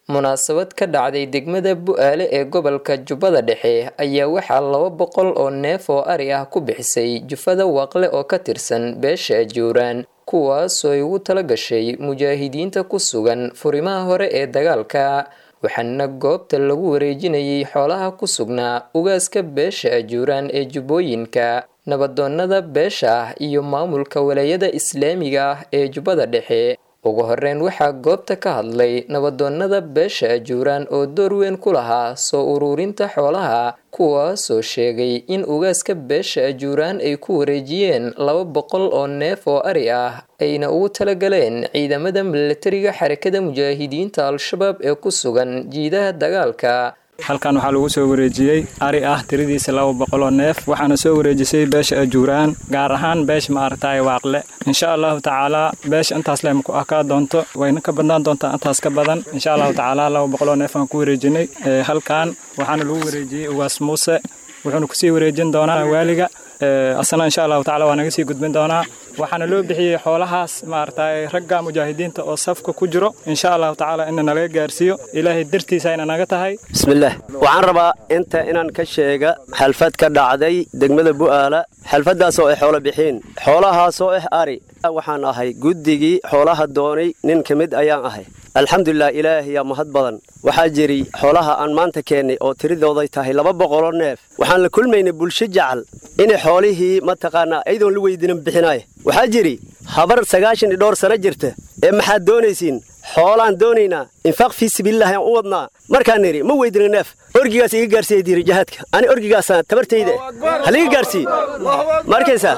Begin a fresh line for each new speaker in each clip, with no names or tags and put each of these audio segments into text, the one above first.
munaasabad ka dhacday degmada bu-aale ee gobolka jubbada dhexe ayaa waxaa laba boqol oo neef oo ari ah ku bixisay jufada waaqle oo ka tirsan beesha ajuuraan kuwaasoo ay ugu tala gashay mujaahidiinta ku sugan furimaha hore ee dagaalka waxaana goobta lagu wareejinayay xoolaha ku sugnaa ugaaska beesha ajuuraan ee jubbooyinka nabadoonnada beesha ah iyo maamulka walaayada islaamiga ah ee jubbada dhexe ugu horeyn waxaa goobta ka hadlay nabadoonnada beesha ajuuraan oo door weyn ku lahaa soo uruurinta xoolaha kuwaasoo sheegay in ugaaska beesha ajuuraan ay ku wareejiyeen laba boqol oo neef oo ari ah ayna ugu talagaleen ciidamada milatariga xarakada mujaahidiinta al-shabaab ee ku sugan jiidaha dagaalka
halkan waxaa lagu soo wareejiyey ari ah tiradiisa laba boqoloo neef waxaana soo wareejisay beesha ajuuraan gaar ahaan beesha maaragtay waaqle insha allahu tacaalaa beesha intaas leh maku akaa doonto wayna ka badnaan doontaa intaas ka badan insha allahu tacaalaa laba boqoloo neef aan ku wareejinay halkan waxaana lagu wareejiyey ugaas muuse wuxuuna kusii wareejin doonaa waaliga asna insha allahu tacala waa naga sii gudbin doonaa waxaana loo bixiyey xoolahaas maaragtay ragga mujaahidiinta oo safka ku jiro insha allahu tacaala ina nalaga gaarsiiyo ilaahay dartiisa ayna naga tahay
bismillaah waxaan rabaa inta inaan ka sheega xalfad ka dhacday degmada bu'aala xalfaddaasoo ay xoolo bixiin xoolahaasoo ah ari waxaan ahay guddigii xoolaha doonay nin ka mid ayaan ahay alxamdulilah ilaahiyaa mahad badan waxaa jiri xoolaha aan maanta keennay oo tiridooday tahay laba boqoloo neef waxaan la kulmaynay bulsho jacal inay xoolihii mataqaanaa ayadoon la weydiinan bixinaaya waxaa jiri habar sagaashan iyo dhowr sano jirta ee maxaad doonaysiin xoolaan doonaynaa infaaq fii sabiilillahi aan u wadnaa markaan nidhi ma weydina neef orgigaas iga gaarsiiya diiri jahaadka ani orgigaasaan tabartayda haliga gaarsiiye markaysaa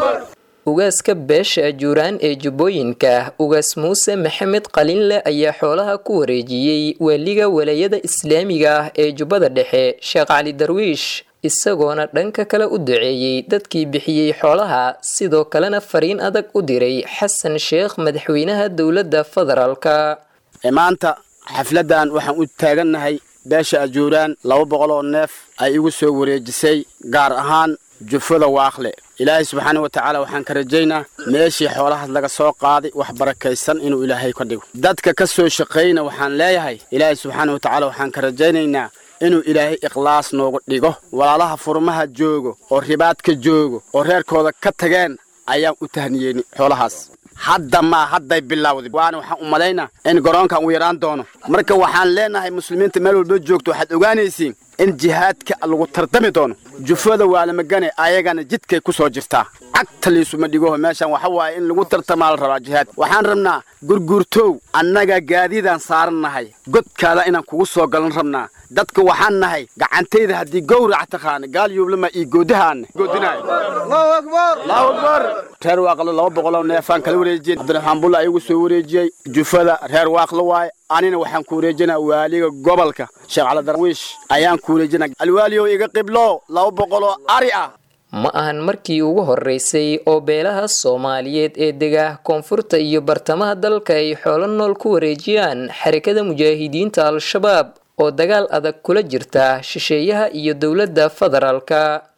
ugaaska beesha ajuuraan ee jubbooyinka ugaas muuse maxamed qalinle ayaa xoolaha ku wareejiyey waaliga walaayada islaamiga ah ee jubbada dhexe sheekh cali darwiish isagoona dhanka kale u duceeyey dadkii bixiyey xoolaha sidoo kalena fariin adag u diray xasan sheekh madaxweynaha dowladda federaalka
maanta xafladdan waxaan u taagannahay beesha ajuuraan laba boqol oo neef ay igu soo wareejisay gaar ahaan jufada waaqle ilaahay subxaana wa tacaala waxaan ka rajaynaa meeshii xoolahaas laga soo qaaday wax barakaysan inuu ilaahay ka dhigo dadka ka soo shaqayna waxaan leeyahay ilaahay subxaana wa tacaala waxaan ka rajaynaynaa inuu ilaahay ikhlaas noogu dhigo walaalaha furmaha joogo oo ribaadka joogo oo reerkooda ka tageen ayaan u tahniyeyni xoolahaas hadda maa hadday bilowday waana waxaan u malaynaa in garoonkan uu yaraan doono marka waxaan leenahay muslimiinta meel walba joogto waxaad ogaanaysiin in jihaadka lagu tartami doono jufada waalamagane ayagana jidkay ku soo jirtaa cagta liisuma dhigoho meeshan waxa waaye in lagu tartamaa la rabaa jihaad waxaan rabnaa gurguurtow annaga gaadiidaan saaran nahay godkaada inaan kugu soo galan rabnaa dadka waxaan nahay gacantayda haddii gowrac taqaana gaal yuublama iyo goodahaana reer waaqlo laba boqoloo neefaan kala wareejiyey cabdiraxmaan bulla ayagu soo wareejiyey jufada reer waaqlo waaye anina waxaan ku wareejinaa waaliga gobolka sheekh cali darwiish ayaan ku wareejinaa alwaaliyow iga qiblo laba boqoloo ari ah
ma ahan markii ugu horeysay oo beelaha soomaaliyeed ee dega koonfurta iyo bartamaha dalka ay xoolo nool ku wareejiyaan xarakada mujaahidiinta al-shabaab oo dagaal adag kula jirta shisheeyaha iyo dowladda federaalka